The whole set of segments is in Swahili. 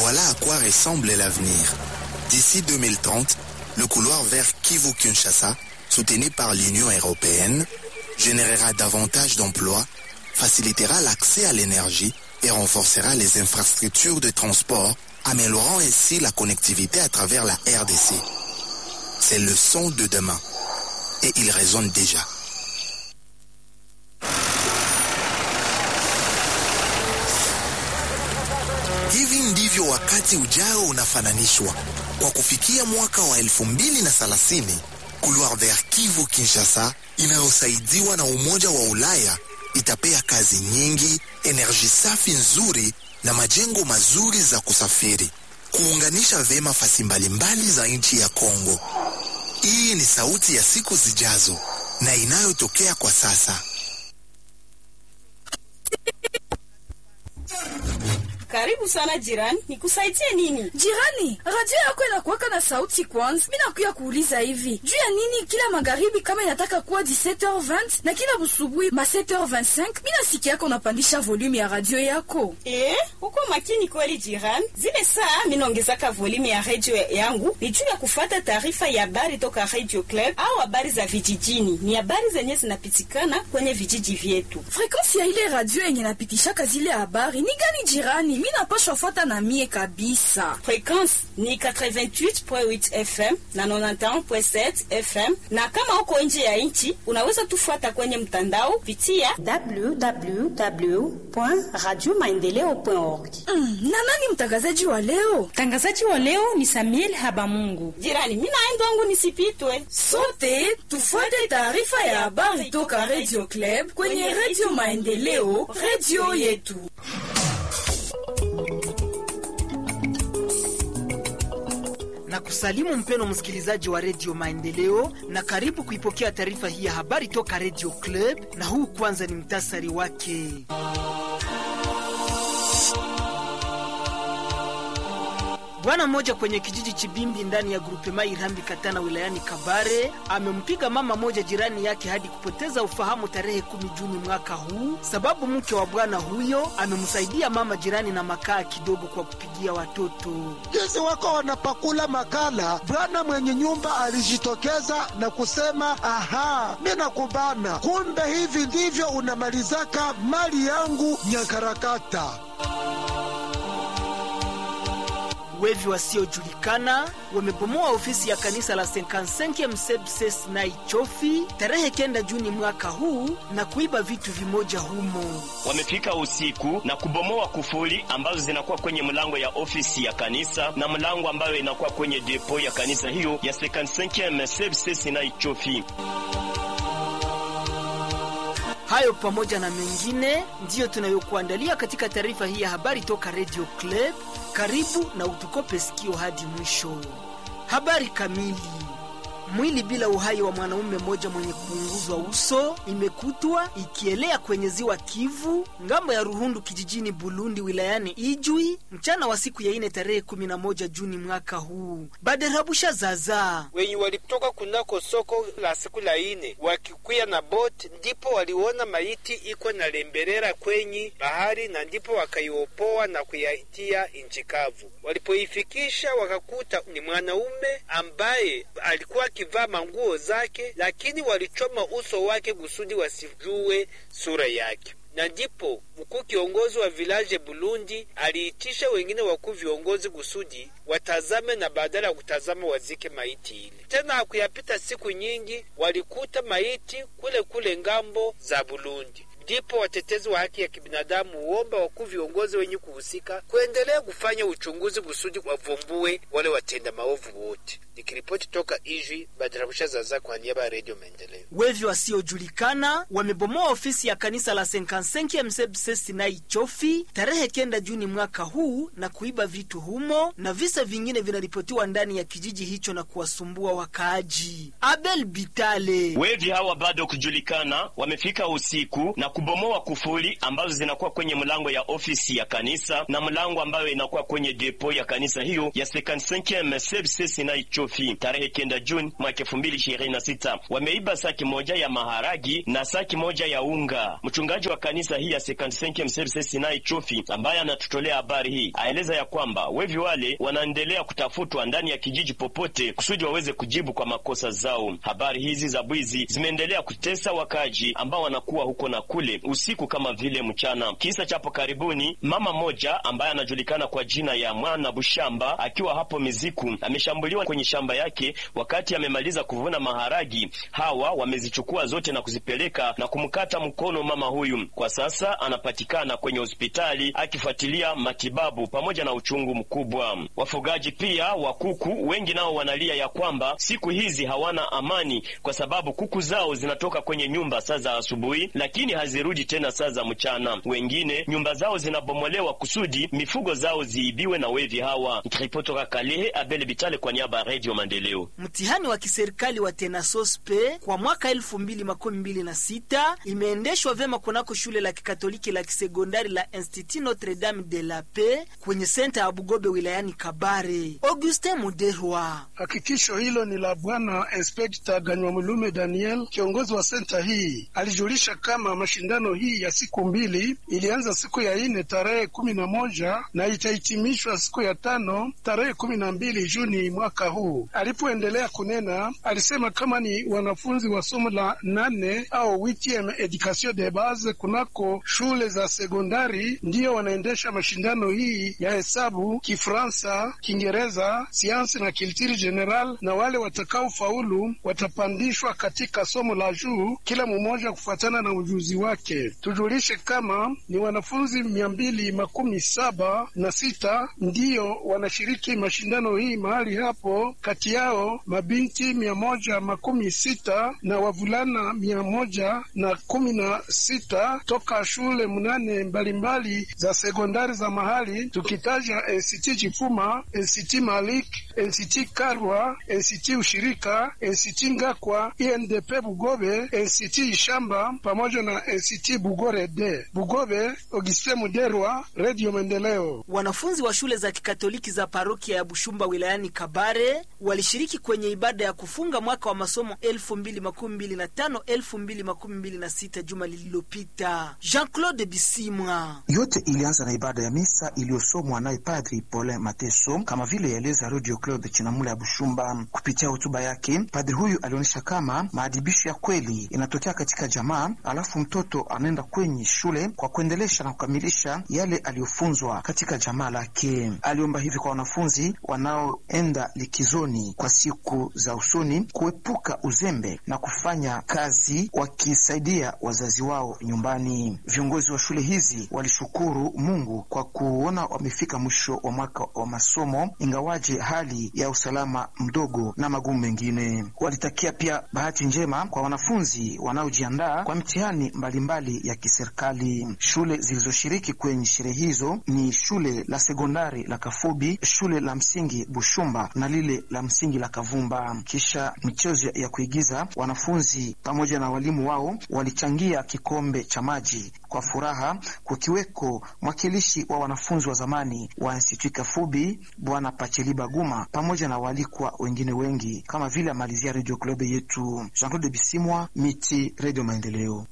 Voilà à quoi ressemble l'avenir. D'ici 2030, le couloir vers Kivu-Kinshasa, soutenu par l'Union européenne, générera davantage d'emplois, facilitera l'accès à l'énergie et renforcera les infrastructures de transport, améliorant ainsi la connectivité à travers la RDC. C'est le son de demain. Et il résonne déjà. Hivi ndivyo wakati ujao unafananishwa. Kwa kufikia mwaka wa elfu mbili na thelathini, Couloir vers Kivu Kinshasa inayosaidiwa na Umoja wa Ulaya itapea kazi nyingi, enerji safi nzuri na majengo mazuri za kusafiri, kuunganisha vema fasi mbalimbali za nchi ya Kongo. Hii ni sauti ya siku zijazo na inayotokea kwa sasa. Karibu sana jirani, nikusaidie nini? Jirani, radio yako inakuwaka na sauti kwanza. Mi nakuya kuuliza hivi juu ya nini kila magharibi kama inataka kuwa 17h20 na kila busubuhi ma 7h25 mi nasikia yako unapandisha volume ya radio yako. Eh, uko makini kweli jirani. Zile saa minaongezaka volume ya radio yangu ni juu ya kufata taarifa ya habari toka Radio Club au habari za vijijini. Ni habari zenye zinapitikana kwenye vijiji vyetu. Frekansi ya ile radio yenye napitishaka zile habari ni gani jirani? Mi napashwa fuata na mie kabisa. Frekwensi ni 88.8 FM na 91.7 FM, na kama uko nje ya nchi unaweza tufuata kwenye mtandao pitia www.radiomaendeleo.org. Mm, na nani mtangazaji wa leo? Mtangazaji wa leo ni Samuel Habamungu. jirani. Mimi naenda wangu nisipitwe. Sote tufuate taarifa ya habari toka Radio Club kwenye Radio Maendeleo, radio yetu. na kusalimu mpeno msikilizaji wa redio Maendeleo na karibu kuipokea taarifa hii ya habari toka redio Club, na huu kwanza ni mtasari wake. Bwana mmoja kwenye kijiji Chibimbi ndani ya grupema Irambi Katana wilayani Kabare amempiga mama moja jirani yake hadi kupoteza ufahamu tarehe kumi Juni mwaka huu, sababu mke wa bwana huyo amemsaidia mama jirani na makaa kidogo kwa kupigia watoto. Jinsi wako wanapakula makala, bwana mwenye nyumba alijitokeza na kusema aha, mi nakubana, kumbe hivi ndivyo unamalizaka mali yangu Nyakarakata. Wevi wasiojulikana wamebomoa ofisi ya kanisa la 55 Msebses na Ichofi tarehe kenda Juni mwaka huu na kuiba vitu vimoja humo. Wamefika usiku na kubomoa kufuli ambazo zinakuwa kwenye mlango ya ofisi ya kanisa na mlango ambayo inakuwa kwenye depo ya kanisa hiyo ya 55 Msebses na Ichofi. Hayo pamoja na mengine ndiyo tunayokuandalia katika taarifa hii ya habari toka Radio Club. Karibu na utukope sikio hadi mwisho. Habari kamili. Mwili bila uhai wa mwanaume mmoja mwenye kuunguzwa uso imekutwa ikielea kwenye ziwa Kivu ngambo ya Ruhundu kijijini Bulundi wilayani Ijwi mchana wa siku ya ine tarehe 11 Juni mwaka huu. Baderabusha zaza wenye walitoka kunako soko la siku la ine wakikuya na boti, ndipo waliona maiti iko na lemberera kwenye bahari, na ndipo wakaiopoa na kuyaitia inchi kavu. Walipoifikisha wakakuta ni mwanaume ambaye alikuwa akivaa manguo zake, lakini walichoma uso wake kusudi wasijue sura yake na ndipo mkuu kiongozi wa vilaje Burundi aliitisha wengine wakuu viongozi kusudi watazame na badala ya kutazama wazike maiti ile. Tena hakuyapita siku nyingi, walikuta maiti kule kule ngambo za Burundi. Ndipo watetezi wa haki ya kibinadamu huomba wakuu viongozi wenye kuhusika kuendelea kufanya uchunguzi kusudi wavumbue wale watenda maovu wote. Nikiripoti toka Ijwi, Badarabusha Zaza kwa niaba ya Redio Maendeleo. Wevi wasiojulikana wamebomoa ofisi ya kanisa la 55 Msebsesi na Ichofi tarehe kenda Juni mwaka huu na kuiba vitu humo, na visa vingine vinaripotiwa ndani ya kijiji hicho na kuwasumbua wakaaji. Abel Bitale Wevi hawa bado kujulikana wamefika usiku na kubomoa kufuli ambazo zinakuwa kwenye mlango ya ofisi ya kanisa na mlango ambayo inakuwa kwenye depo ya kanisa hiyo ya 55 CBC na Ichofi tarehe kenda Juni mwaka 2026. Wameiba saki moja ya maharagi na saki moja ya unga. Mchungaji wa kanisa hii ya 55 CBC na Ichofi ambaye anatutolea habari hii aeleza ya kwamba wevi wale wanaendelea kutafutwa ndani ya kijiji popote kusudi waweze kujibu kwa makosa zao. Habari hizi za bwizi zimeendelea kutesa wakaji ambao wanakuwa huko na kule usiku kama vile mchana. Kisa chapo karibuni, mama moja ambaye anajulikana kwa jina ya Mwana Bushamba akiwa hapo Miziku ameshambuliwa kwenye shamba yake wakati amemaliza kuvuna maharagi. Hawa wamezichukua zote na kuzipeleka na kumkata mkono mama huyu. Kwa sasa anapatikana kwenye hospitali akifuatilia matibabu pamoja na uchungu mkubwa. Wafugaji pia wa kuku wengi nao wanalia ya kwamba siku hizi hawana amani kwa sababu kuku zao zinatoka kwenye nyumba saa za asubuhi, lakini hazirudi tena saa za mchana. Wengine nyumba zao zinabomolewa kusudi mifugo zao ziibiwe na wevi hawa. Nikiripotoka Kalehe, Abel Bitale kwa niaba ya Radio Maendeleo. Mtihani wa kiserikali wa Tenasospe kwa mwaka elfu mbili makumi mbili na sita imeendeshwa vyema kunako shule la kikatoliki la kisekondari la Institut Notre Dame de la Paix kwenye senta ya Bugobe wilayani Kabare. Augustin Muderwa. Hakikisho hilo ni la Bwana Inspekta Ganywamulume Daniel, kiongozi wa senta hii. Alijulisha kama mashindano hii ya siku mbili ilianza siku ya ine tarehe kumi na moja na itahitimishwa siku ya tano tarehe kumi na mbili Juni mwaka huu. Alipoendelea kunena, alisema kama ni wanafunzi wa somo la nane au witiem education de base kunako shule za sekondari ndiyo wanaendesha mashindano hii ya hesabu, Kifransa, Kiingereza, siansi na kiltiri general, na wale watakaofaulu watapandishwa katika somo la juu, kila mmoja kufuatana na ujuzi wake. Tujulishe kama ni wanafunzi mia mbili makumi saba na sita ndiyo wanashiriki mashindano hii mahali hapo, kati yao mabinti mia moja makumi sita na wavulana mia moja na kumi na sita toka shule mnane mbalimbali za sekondari za mahali, tukitaja NCT Chifuma, NCT Malik, NCT Karwa, NCT Ushirika, NCT Ngakwa, INDP Bugobe, NCT Ishamba pamoja na NCT Bugore D. Bugobe, Auguste Muderwa, Radio Maendeleo. Wanafunzi wa shule za kikatoliki za parokia ya Bushumba wilayani Kabare walishiriki kwenye ibada ya kufunga mwaka wa masomo 2025 2026 juma lililopita. Jean-Claude Bisimwa. Yote ilianza na ibada ya misa iliyosomwa naye Padri Paulin Mateso, kama vile yaeleza Radio Claude Chinamula ya Bushumba. Kupitia hotuba yake, padri huyu alionyesha kama maadibisho ya kweli inatokea katika jamaa, alafu mtoto anaenda kwenye shule kwa kuendelesha na kukamilisha yale aliyofunzwa katika jamaa lake. Aliomba hivi kwa wanafunzi wanaoenda likizoni kwa siku za usoni kuepuka uzembe na kufanya kazi wakisaidia wazazi wao nyumbani. Viongozi wa shule hizi walishukuru Mungu kwa kuona wamefika mwisho wa mwaka wa masomo, ingawaje hali ya usalama mdogo na magumu mengine. Walitakia pia bahati njema kwa wanafunzi wanaojiandaa kwa mitihani mbalimbali ya kiserikali. Shule zilizoshiriki kwenye sherehe hizo ni shule la sekondari la Kafubi, shule la msingi Bushumba na lile la msingi la Kavumba. Kisha michezo ya kuigiza, wanafunzi pamoja na walimu wao walichangia kikombe cha maji kwa furaha, kukiweko mwakilishi wa wanafunzi wa zamani wa Institut Kafubi Bwana Pacheliba Guma pamoja na waalikwa wengine wengi, kama vile amalizia Radio Club yetu Jean Claude Bisimwa, Miti, Radio Maendeleo.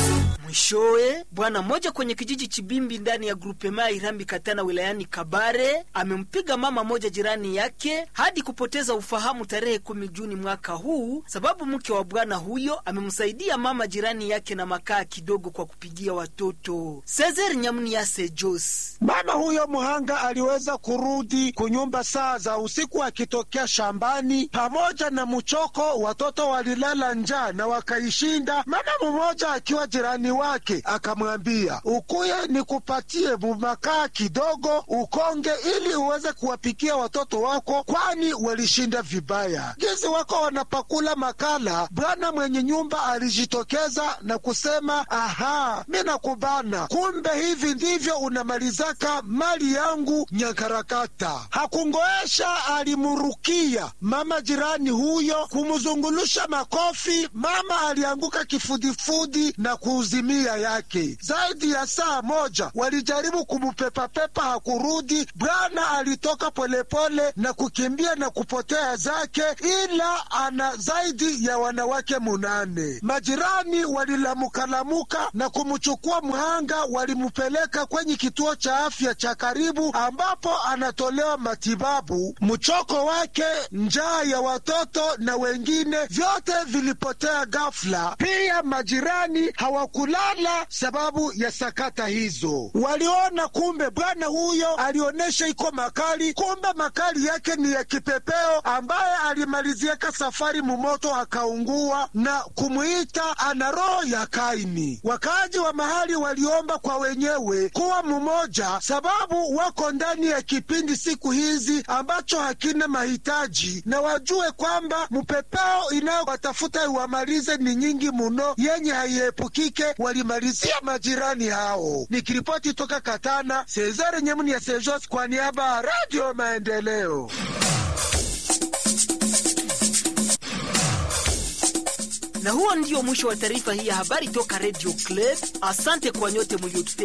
Mwishowe, bwana mmoja kwenye kijiji Chibimbi ndani ya grupema ya Irambi Katana wilayani Kabare amempiga mama moja jirani yake hadi kupoteza ufahamu tarehe kumi Juni mwaka huu, sababu mke wa bwana huyo amemsaidia mama jirani yake na makaa kidogo kwa kupigia watoto. Cesar Nyamniase Jos. Mama huyo mhanga aliweza kurudi kunyumba saa za usiku akitokea shambani pamoja na mchoko. Watoto walilala njaa na wakaishinda. Mama mmoja akiwa jirani wake akamwambia, ukuye nikupatie bumakaa kidogo ukonge, ili uweze kuwapikia watoto wako, kwani walishinda vibaya. Gizi wako wanapakula makala, bwana mwenye nyumba alijitokeza na kusema, aha, mi nakubana, kumbe hivi ndivyo unamalizaka mali yangu Nyankarakata. Hakungoesha, alimurukia mama jirani huyo kumzungulusha makofi. Mama alianguka kifudifudi na kuuzimia familia yake. Zaidi ya saa moja walijaribu kumupepapepa, hakurudi. Bwana alitoka polepole na kukimbia na kupotea zake, ila ana zaidi ya wanawake munane. Majirani walilamukalamuka na kumchukua mhanga, walimupeleka kwenye kituo cha afya cha karibu, ambapo anatolewa matibabu. Mchoko wake, njaa ya watoto na wengine, vyote vilipotea ghafla. Pia majirani hawakulala sababu ya sakata hizo. Waliona kumbe bwana huyo alionyesha iko makali, kumbe makali yake ni ya kipepeo ambaye alimaliziaka safari mumoto akaungua na kumwita ana roho ya Kaini. Wakaaji wa mahali waliomba kwa wenyewe kuwa mmoja, sababu wako ndani ya kipindi siku hizi ambacho hakina mahitaji, na wajue kwamba mpepeo inayowatafuta iwamalize ni nyingi muno, yenye haiepukike. Walimalizia majirani hao. Nikiripoti toka Katana, Sezare Nyemuni ya Sejos kwa niaba ya Radio Maendeleo. Na huo ndio mwisho wa taarifa hii ya habari toka Radio Club. Asante kwa nyote mliotutegea